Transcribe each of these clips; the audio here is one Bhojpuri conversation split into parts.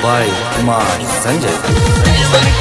by Kumar Sanjay.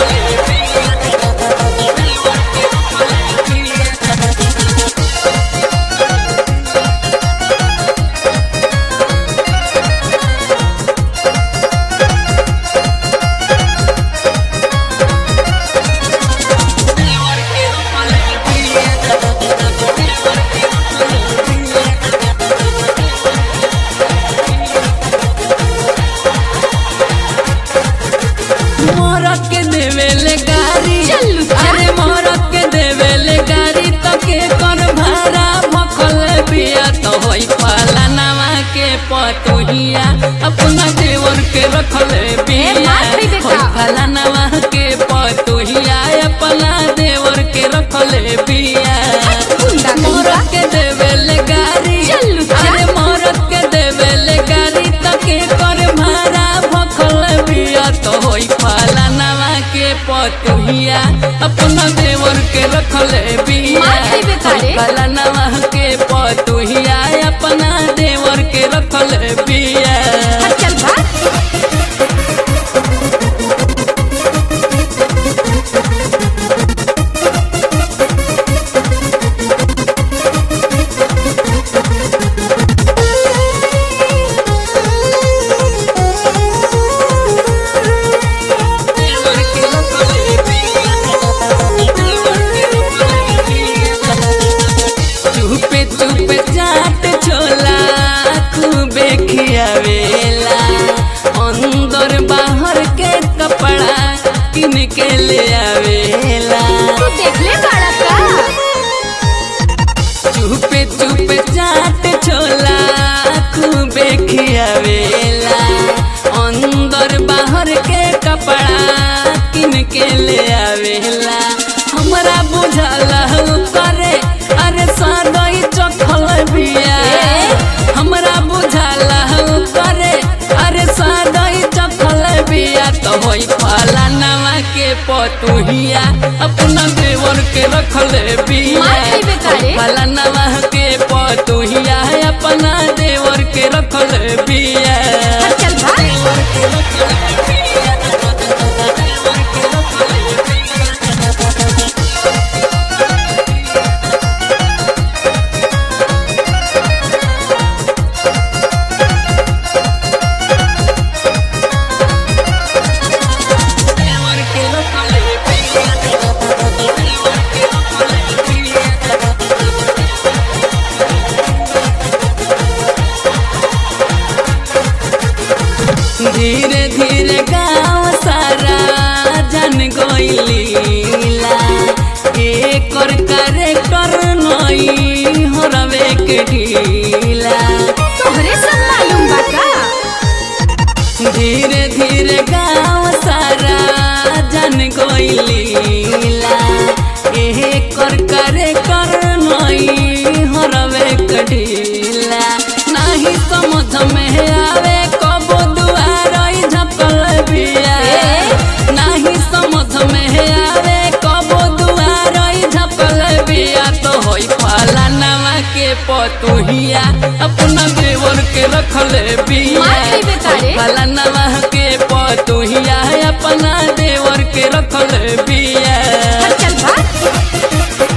मोरत के देवेले गारी चलू जा। अरे मोरत के देवेले गारी तो के कर भाड़ा भखल बिया तो होई पाला नवा के पतुहिया अपना देवर के रखले बिया मार खई बेटा। होई पाला नवा के पतुहिया अपना देवर के रखले बिया गुंडा कहीं मोरत के देवेले गारी चलू जा। अरे मोरत के देवेले गारी तो के कर भाड़ा भखल बिया तो होई पाला नवा के पतुहिया अपना देवर के रखले बिया मार खई बेटा रे। होई पाला नवा के पतुहिया अपना देवर के रखले बिया हट चल भाग चुपे चुपे चाट छोला खूबे खियावेला अंदर बाहर के कपड़ा किन के ले आवेला तू देख ले बाड़ा का चुपे चुपे चाट छोला खूबे खियावेला अंदर बाहर के कपड़ा किन के ले आवेला हमरा बुझाला उ करे अरे सादई चखल बिया हमरा बुझाला उ करे अरे सादई चखल बिया तो होई पाला नवा के पतुहिया अपना देवर के रखले बिया मार खई बेटा रे। पाला नवा के पतुहिया अपना देवर के रखले बिया हट चल भाग धीरे धीरे गाँव सारा जन गईलीला एकर करे कर नई हरवे के ढीला तोहरे सब मालूम बा का धीरे धीरे गाँव सारा जन गईलीला एकर करे कर नई हरवे के ढीला नाही समझ में आवे कबो दुआरई झपल बिया नाही समझ में आवे कबो दुआरई झपल बिया तो होई पाला नवा के पतुहिया अपना देवर के रखले बिया मार खई बेटा रे। होई पाला नवा के पतुहिया अपना देवर के रखले बिया हट चल भाग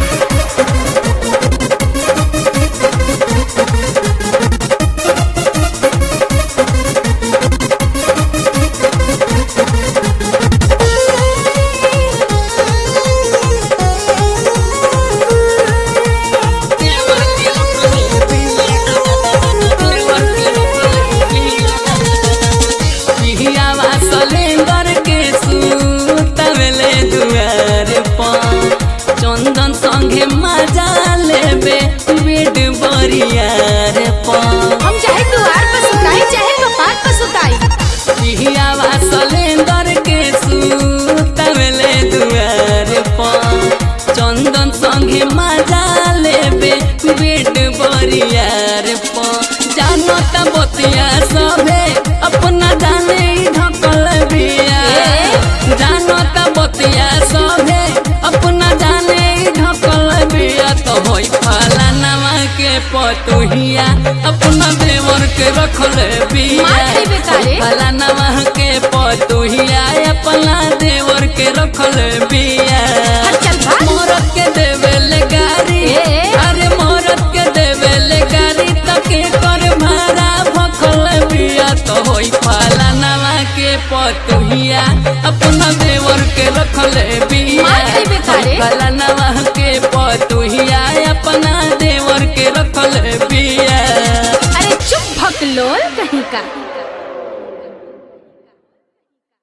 पिहियावा सलेंदर के सुतवले दुआर पर चंदन संगे मजा लेबे बेड बरियार पर हम चाहे द्वार पर सुताई चाहे कपाट पर सुताई पिहियावा सलेंदर के सुतवले दुआर पर चंदन संगे मजा लेबे बेड बरियार पर जानो त बतिया सभे अपना जाने ही ढकल बिया जानो त बतिया सभे अपना जाने ही ढकल बिया तो होई फाला नवा के पतुहिया अपना देवर के रखले बिया मार खइबे का रे? फलानवा के तो होई फलानवा के पतुहिया अपना देवर के रखले बिया मार देबे कारे। फलानवा के पतुहिया अपना देवर के रखले बिया अरे चुप भकलोल कहीं का